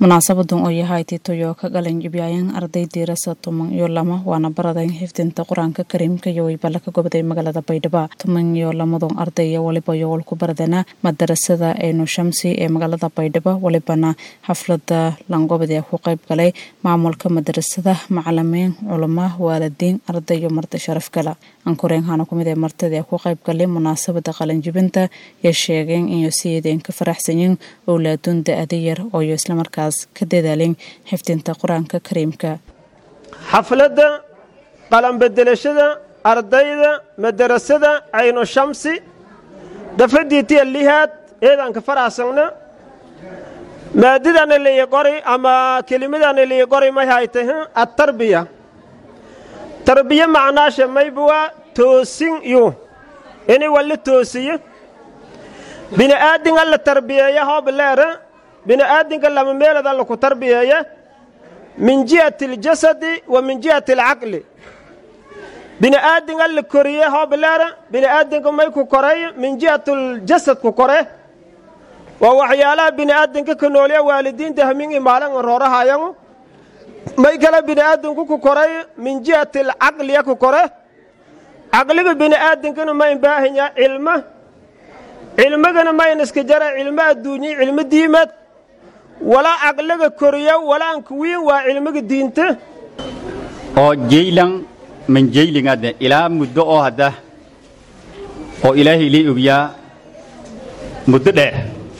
munaasabadan oo yahay titoyo ka qalanjibiyayaan arday diirasa tuman iyo lama waana baradan xifdinta qur-aanka kariimka iyo waybala ka gobaday magaalada baydhabo tuman iyo lamadon ardaya waliba yowal ku baradana madarasada eenu shamsi ee magaalada baydhabo walibana xaflada langobadee ku qayb galay maamulka madarasada macalimiin culama waalidiin arday iyo marti sharaf gala ankureenhana kumid ee martida ku qayb galay munaasabada qalanjibinta ee sheegeen inay siyeedeen ka faraxsanyiin owlaaduun da-ada yar ooyo islamarkaas ka dadaalin xifdinta qur-aanka kariimka xafladda qalanbedelashada ardayda madarasada caynu shamsi dafadiitiya lihaad eedaanka faraxsagna maadidana liyi qori ama kelimadana liyi qori may haytay attarbiya tarbiya macnaasha maybuwa toosin yu ini wali toosiyo bini'aadinga la tarbiyeeya hoobleera bini'aadinka lama meelada laku tarbiyeeya min jihati aljasadi wa min jihati alcaqli bini'aadinga la koriye hoobleera bini'aadinka may ku koray min jihati aljasad ku kore waa waxyaalaha bini'aadinka ka noolya waalidiinta hamin imaalan roorahayangu may kale bini'aadinku ku koray min jihati alcaqliya ku kore caqliga bini'aadinkana ma inbaahinya cilmo cilmigana mayn iska jara cilmo adduunye cilmo diimeed walaa caqliga koriya walaan kuwiin waa cilmiga diinta oo jeylan man jeylingadne ilaa muddo oo hadda oo ilaahay lii ogyaa muddo dheer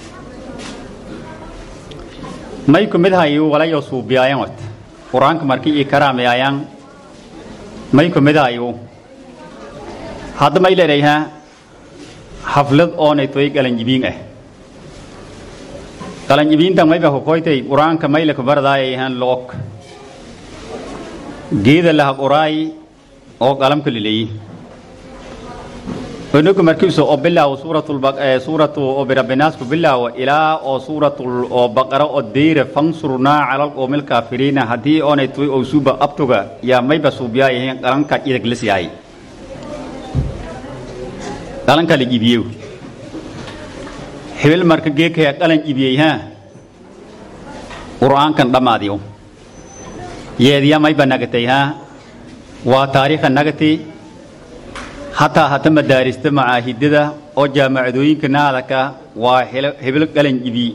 may ku mid hayu walayo suubiyaayan wat qur-aanka markii ii karaamayaayan may ku mid hayu hadda may leedhayhaa xaflad oonay toy qalanjibiin ah qalanjibiintan mayba kokoytay qur-aanka mayle kubaradaayayhan loog geeda laha quraay oo qalamka lileeyi onogu markiisu oo bilaawo suuratu oo birabbinaas ku bilaawo ilaa oo suuratul oo baqara oo deyra fansurnaa calal qoomil kaafiriina haddii oonay toy oo suuba abtuga yaa mayba suubiyaayahan qalanka idag lisyahay qalanka la iibiyew hibil marka geekaya qalan iibiyey haa qur'aankan dhammaadiyo yeediya mayba nagatay haa waa taariikha nagati hataa hata madaarista macaahidada oo jaamacadooyinka naadaka waa hibil qalan iibi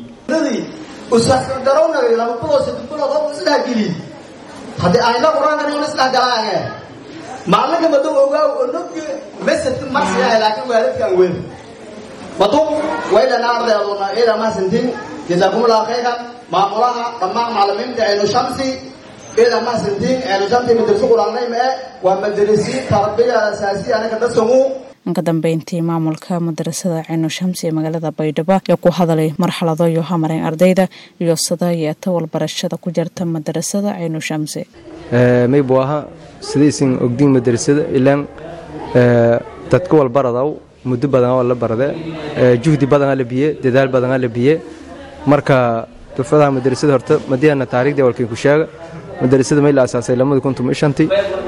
haddii ayna qur-aankan in isdhex galaange maalinka maduu ogaaw onogi mesed marsiyahay laakiin waalidkaan weyn madu waydhana ardayduna ida mahadsantiin jasaakumullahu khayran maamulaha dhammaan macalimiinta aynu shamsi ida mahadsantiin aynu shamsi madarso quraanayma e waa madarisi tarbiya asaasiya anaga dasamu ka dambeyntii maamulka madarasada caynu shamsi ee magaalada baydhabo ee ku hadalay marxalado iyo hamareen ardayda iyo sida yeeta walbarashada ku jirta madarasada caynu shamsi maybu aha sidaysan ogdiin madarasada ilaan dadka walbaradaw muddo badan oo la barade juhdi badan la biye dadaal badan la biye marka dufadaha madarasada horta madiana taariikhda walkay ku sheega madarasada may la asaasay lamada kuntum shanti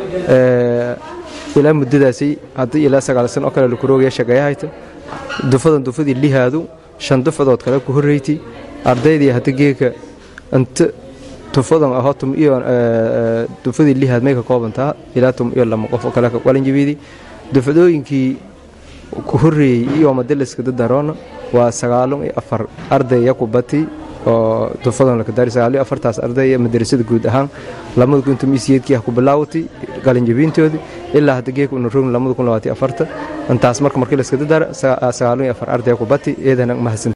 ilaa muddadaasi haddii ilaa sagaal san oo kale laku roogaya shaqeeyahayta dufadan dufadii lihaadu shan dufadood kale ku horreyti ardaydii hadda geeka inta tufadan ahoo tum iyo dufadii lihaad may ka koobantaa ilaa tum iyo lama qof oo kale ka qalinjabiidi dufadooyinkii ku horreeyey iyo madaliska dadaroona waa sagaalun iyo afar ardaya ku bati oo dufadan lakadaari sagaal iyo afartaas ardaya madarasada guud ahaan lamada kun tum isiyeedkii ah ku bilaawatay qalinjabiintoodii ilaa hadda geeka una rogn lamada kun labaati afarta intaas marka markii layska dadaara sagaalun iyo afar ardaya ku bati eedana mahadsan